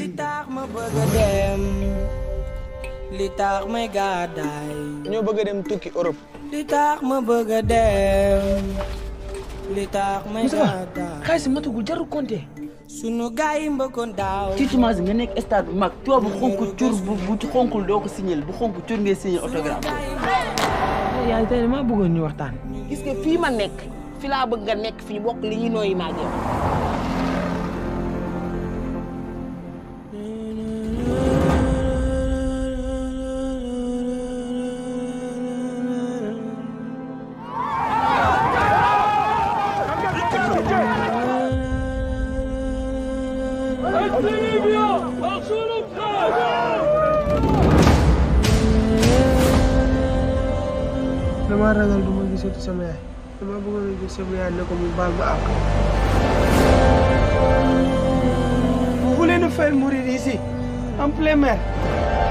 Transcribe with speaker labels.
Speaker 1: tax ma bëgg a dem li tax may gàddaay
Speaker 2: ñoo bëgg a dem tukki Europe.
Speaker 1: li tax ma bëgg a dem li tax may gàddaay
Speaker 3: xaalis si matagul jarul compter.
Speaker 1: sunu gaay yi mbëkkoon daaw
Speaker 3: ci semence nga nekk stade bu mag tubaab bu xonk cur bu bu xonkul doo ko signal bu xonk cur ngay signal autographe. yaa tey damaa bëggoon ñu waxtaan.
Speaker 4: gis nga fii ma nekk fi laa bëgg nga nekk fi ñu bokk li ñuy nooyi maa jëm.
Speaker 2: damaa ragal du ma gisati sama yaay dama bëggoon a gis sama yaay ne ko mu baal ma àq. Vous voulez nous faire mourir ici, en plein mer